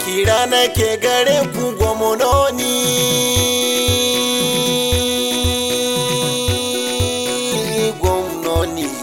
kira nake gare ku gwamnoni gwamnoni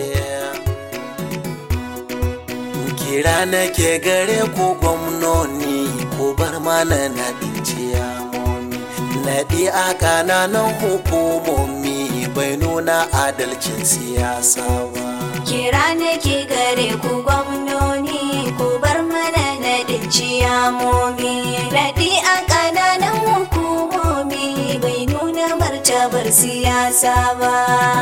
kira nake gare ku gwamnoni ku bar mana naɗin ciyamomi naɗi a ƙananan hukumomi bai nuna adalcin siyasa ba Kira nake gare ku gwamnoni ku bar mana naɗin ciyamomi Naɗi a ƙananan hukumomi bai nuna martabar siyasa ba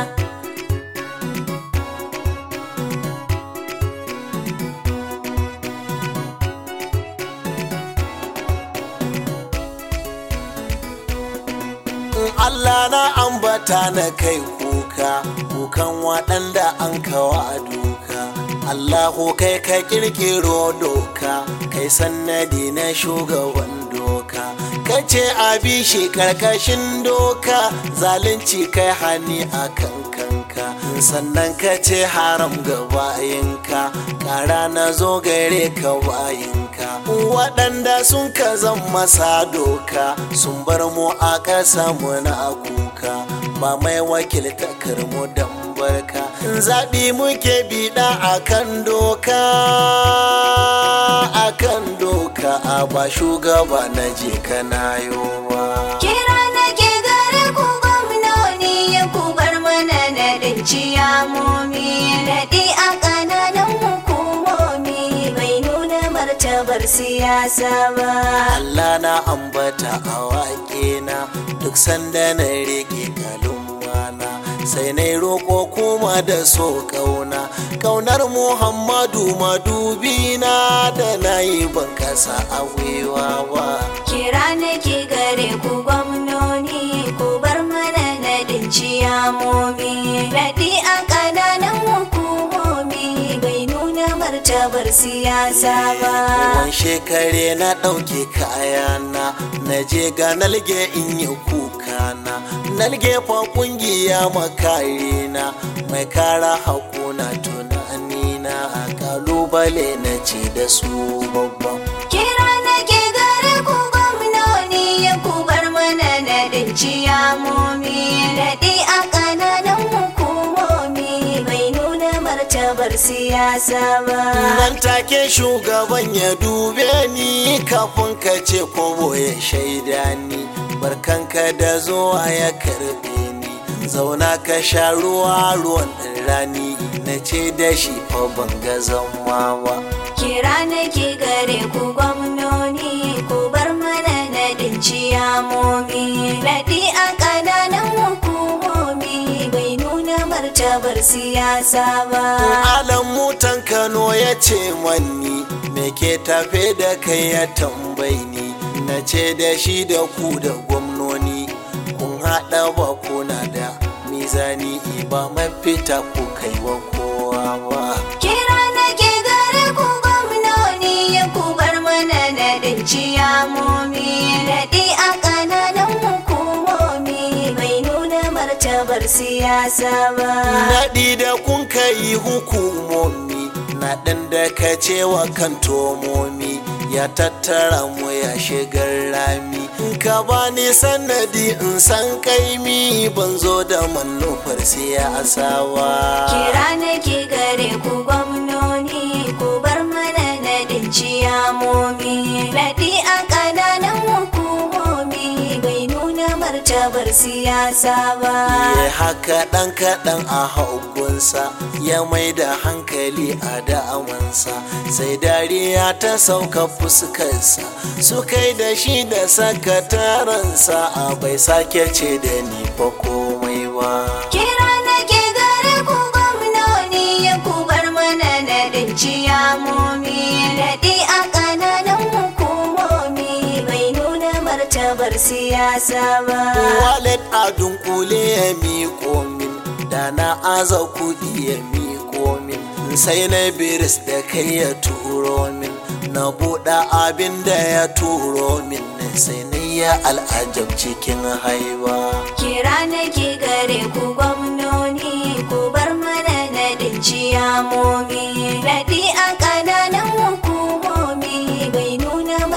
Allah na ambata na kai kuka kukan waɗanda an kawa duka Allahu kai ka kirkiro doka kai sannadi na shugaban doka kace a bi shi karkashin doka zalunci kai hani a kan kanka sannan ka ce haram ga bayinka kara na zo gare ka bayinka waɗanda sun ka zan masa doka sun bar mu a ƙasa mu na kuka ba mai wakilta karmu dan barka zaɓi muke biɗa akan doka akan doka a ba shugaba na je kana yowa Kira nake gare ku gwamnoni ku bar mana naɗin ciyamomi Naɗi a ƙananan hukumomi bai nuna martabar siyasa ba Allah na ambata a waƙe na duk sanda na rike kalumana sai na roƙo kuma da so ƙauna ƙaunar Muhammadu madubina da na yi ban kasa a gwiwa ba Kira nake gare ku gwamnoni ku bar mana naɗin ciyamomi Naɗi a ƙananan hukumomi bai nuna martabar siyasa ba Wan shekare na ɗauke kayana na je ga nalge in yi kukana nalge fa ƙungiya makarina mai kara hakuna tunanina a kalubale na ce da su babban Kira nake gare ku gwamnoni ku bar mana naɗin ciyamomi Naɗi a ƙananan hukumomi bai nuna martabar siyasa ba nan take shugaban ya dube ni kafin ka ce kobo ya shaida ni barkanka da zuwa ya karbe ni zauna ka sha ruwa ruwan rani na ce da shi fa ban ga zama ba Kira nake gare ku gwamnoni ku bar mana naɗin ciyamomi Naɗi a ƙananan hukumomi bai nuna martabar siyasa ba alan mutan kano ya ce manni me ke tafe da kai ya tambayi ni na ce da shi da ku da gwamnoni kun haɗa ba kuna da mizani ba mafita ku kai wa kowa ba Kira nake gare ku gwamnoni ku bar mana naɗin ciyamomi Naɗi a ƙananan hukumomi bai nuna martabar siyasa ba naɗi da kun kai hukumomi naɗin da ka cewa kan tomomi ya tattara mu ya shigar rami ka bani sanadi in san kaimi ban zo da manufar siyasa ba Kira nake gare ku gwamnoni ku bar mana naɗin ciyamomi Naɗi a ƙananan hukumomi bai nuna martabar siyasa ba ya haka ɗan kaɗan a hagunsa ya mai da hankali a da'amansa sai dariya ta sauka fuskarsa su kai da shi da sakataransa a bai sake ce da ni fa komai ba Kira nake gare ku gwamnoni ku bar mana naɗin ciyamomi Naɗi a ƙananan hukumomi bai nuna martabar siyasa ba walet a dunkule ya miƙo min da na aza kuɗi ya miƙo min sai na biris da kai ya turo min na buɗe abin da ya turo min sai na ya al'ajab cikin haiba Kira nake gare ku gwamnoni ku bar mana naɗin ciyamomi Naɗi a ƙananan hukumomi bai nuna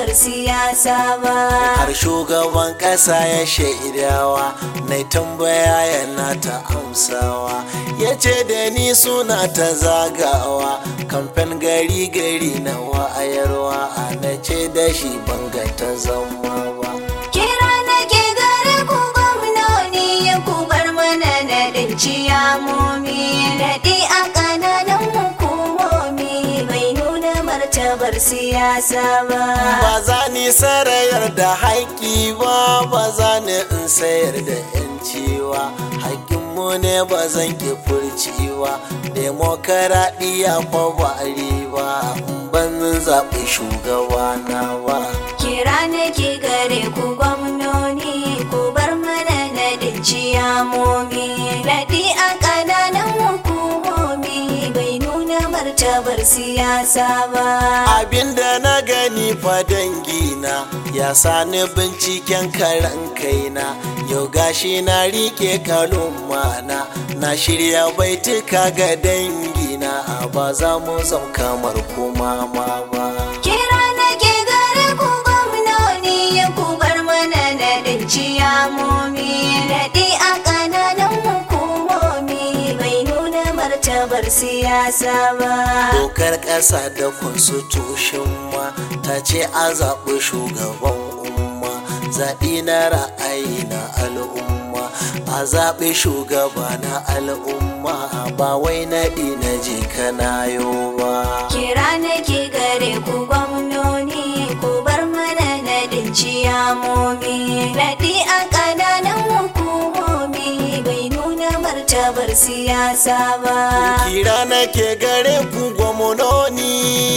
martabar siyasa ba har shugaban ƙasa ya shaidawa na tambaya yana ta amsawa ya ce da ni suna ta zagawa kamfen gari gari na wa'ayarwa a na ce da shi banga ta zama ba kira nake gare ku gwamnoni ku bar mana nadin ciyamomi naɗi a ƙananan hukumomi bai nuna martabar siyasa ba ba za ni sarayar da haƙƙi ba ba za ni in sayar da yancewa haƙƙinmu ne ba zan ki furciwa demokaradiyya fa ba riba in ban zaɓi shugabana ba kira nake gare ku gwamnoni ku bar mana nadin ciyamomi naɗi a ƙananan hukumomi bai nuna martabar siyasa ba abinda na gani fa dangina ya sani binciken karan kaina yau gashi na rike kalumana na shirya baituka ga dangina a ba za mu zam kamar kuma ma ba Kira nake gare ku gwamnoni ku bar mana nadin ciyamomi naɗi a ƙananan hukumomi bai nuna martabar siyasa ba. dokar ƙasa da constitution ma ta ce a zaɓi shugaban umma zaɓi na ra'ayi na al'umma a zaɓi shugaba na al'umma ba wai naɗi na je kanayo ba Kira nake gare ku gwamnoni ku bar mana nadin ciyamomi naɗi a ƙananan hukumomi bai nuna martabar siyasa ba. kira nake gare ku gwamnoni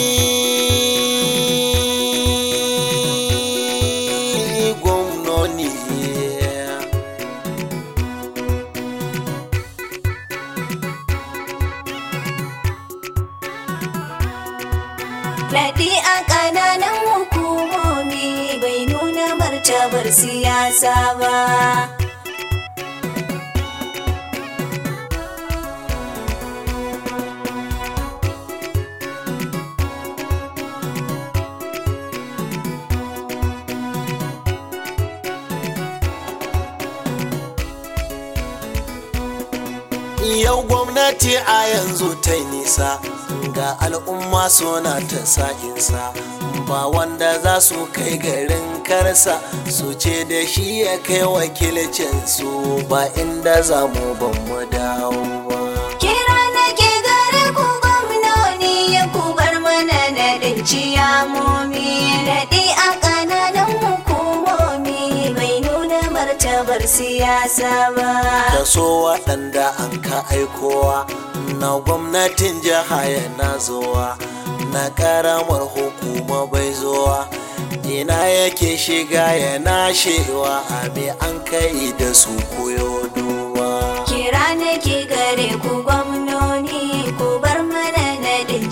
gwamnoni Naɗi a ƙananan hukumomi bai nuna martabar siyasa ba. yau gwamnati a yanzu ta yi nisa ga al'umma suna ta sa'insa ba wanda za su kai garin karsa su ce da shi ya kai wakilcin su ba inda za mu ban mu dawo ba Kira nake gare ku gwamnoni ya ku bar mana naɗin ciyamomi naɗi a ƙananan hukumomi bai nuna martabar siyasa ba. kaso waɗanda an ka aikowa na gwamnatin jiha yana zuwa na ƙaramar hukuma bai zuwa ina yake shiga yana shewa a me an kai da su koyo duba Kira nake gare ku gwamnoni ku bar mana naɗin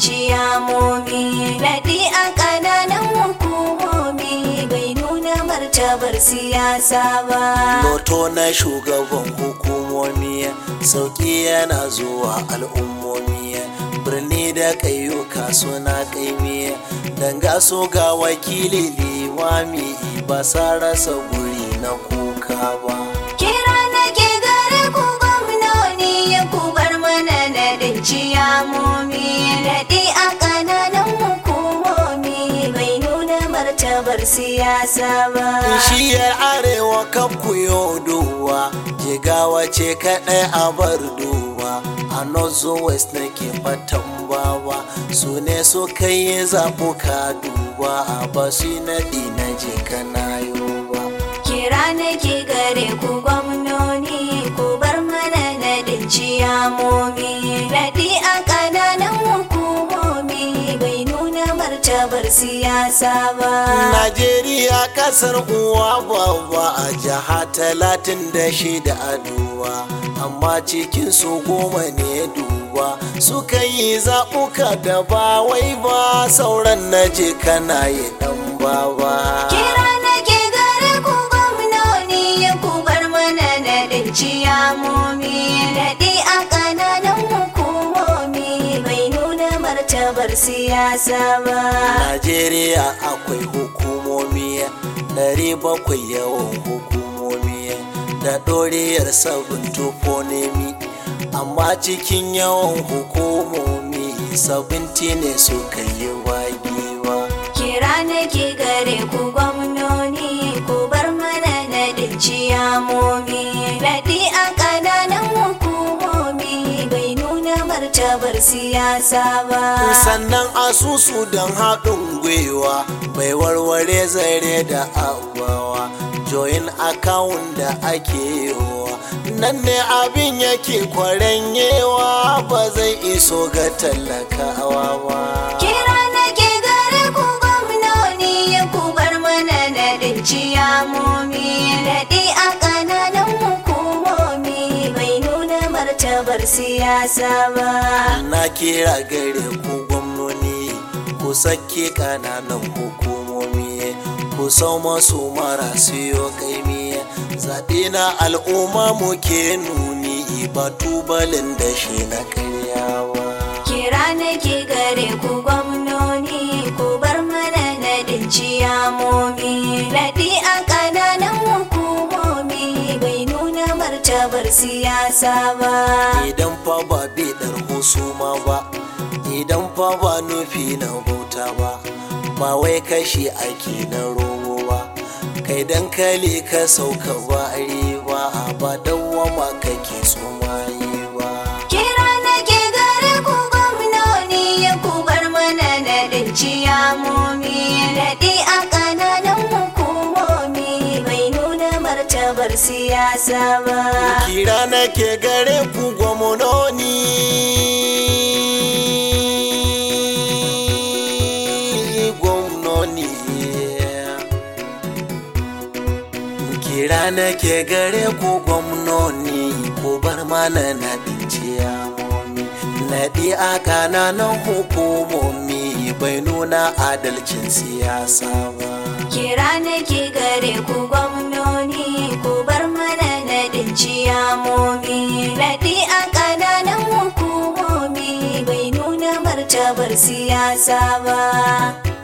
ciyamomi naɗi a ƙananan hukumomi bai nuna martabar siyasa ba. loto na shugaban hukumomi sauƙi yana zuwa al'ummomi birni da ƙayyuka suna ƙaimi danga so ga wakili limami ba sa rasa guri na kuka ba Kira nake gare ku gwamnoni ya ku bar mana naɗin ciyamomi naɗi a ƙananan hukumomi bai nuna martabar siyasa ba. shiyar arewa kaf ku yo duwa jigawa ce kaɗai a bar duwa a north west nake fatan bawa su ne suka yi zaɓuka duba a basu naɗi na je kanayo ba Kira nake gare ku gwamnoni ku bar mana naɗin ciyamomi naɗi a ƙananan hukumomi bai nuna martabar siyasa ba. Najeriya kasar uwa babba a jiha talatin da shida a duwa amma cikin su goma ne duba suka yi zaɓuka da ba wai ba sauran na je kana yi ɗan baba. Kira nake gare ku gwamnoni ya ku bar mana naɗin ciyamomi naɗi a ƙananan hukumomi bai nuna martabar martabar siyasa ba Najeriya akwai hukumomi ɗari bakwai yawan hukumomi da ɗoriyar sabon toponemi amma cikin yawan hukumomi sabinti ne suka yi wagewa kira nake gare ku gwamnoni ku bar mana naɗin ciyamomi naɗi a ƙananan hukumomi bai nuna martabar siyasa ba sannan asusu don haɗin gwiwa bai warware zare da abawa join account da ake yiwa nan ne abin yake kwarenyewa ba zai iso ga talakawa ba kira nake gare ku gwamnoni ya ku bar mana naɗin ciyamomi naɗi a ƙananan hukumomi bai nuna martabar siyasa ba na kira gare ku gwamnoni ku sake kananan hukumomi ku sau masu marasu yo kaimi zaɓe na al'umma muke nuni ba tubalin da shi na karyawa kira nake gare ku gwamnoni ku bar mana naɗin ciyamomi naɗi a ƙananan hukumomi bai nuna martabar siyasa ba idan fa ba bidar husuma ba idan fa ba nufi na bauta ba ba wai kashi ake na rogo ba kai dankali ka sauka ba riba ba dawwama kake tsumaye ba kira nake gare ku gwamnoni ya ku bar mana naɗin ciyamomi naɗi a ƙananan hukumomi bai nuna martabar siyasa ba kira nake gare ku gwamnoni gwamnoni kira nake gare ku gwamnoni ku bar mana na ciyamomi naɗi a kananan hukumomi bai nuna adalcin siyasa ba kira nake gare ku gwamnoni ku bar mana naɗin ciyamomi naɗi a ƙananan hukumomi bai nuna martabar siyasa ba